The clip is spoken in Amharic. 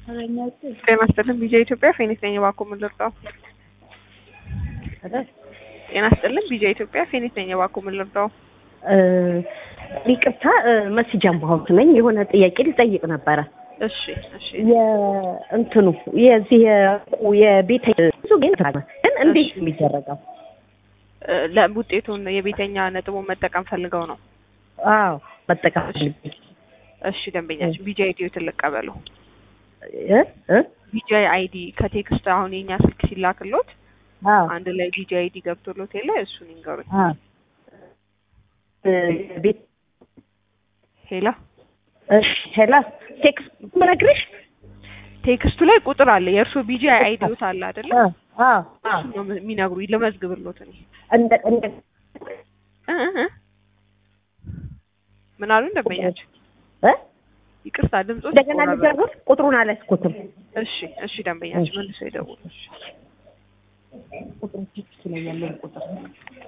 ጤና ይስጥልን ቢጃ ኢትዮጵያ ፌኒክስ ነኝ። እባክዎ ምን ልርዳው? ጤና ይስጥልን ቢጃ ኢትዮጵያ ፌኒክስ ነኝ። እባክዎ ምን ልርዳው? ይቅርታ መስጃን በሆንኩ ነኝ። የሆነ ጥያቄ ልጠይቅ ነበረ። እሺ እሺ የእንትኑ የዚህ የቤተ ብዙ ግን ግን እንዴት ነው የሚደረገው? ለውጤቱን የቤተኛ ነጥቡን መጠቀም ፈልገው ነው። አዎ መጠቀም እሺ ደንበኛችን ቢጃ አይዲ ልቀበሉ። እ እ ቢጃ አይዲ ከቴክስት አሁን የኛ ስልክ ሲላክሎት አዎ አንድ ላይ ቢጃ አይዲ ገብቶሎት የለ እሱን ይንገሩኝ። አዎ ቤት ሄላ እሺ ሄላ ቴክስት ምነግርሽ ቴክስቱ ላይ ቁጥር አለ። የእርሶ ቢጂ አይዲዎት አለ አይደለ? አዎ አዎ እሱን ነው የሚነግሩኝ። ልመዝግብሎት እኔ እንደ እንደ እ እ ምን አሉ ደንበኛችን? እ ይቅርታ ድምጾ እንደገና ልደውል ቁጥሩን አላስኩትም። እሺ እሺ ደንበኛችን መልሶ ይደውሉ። እሺ ቁጥሩ ቴክስት ላይ ያለው ቁጥር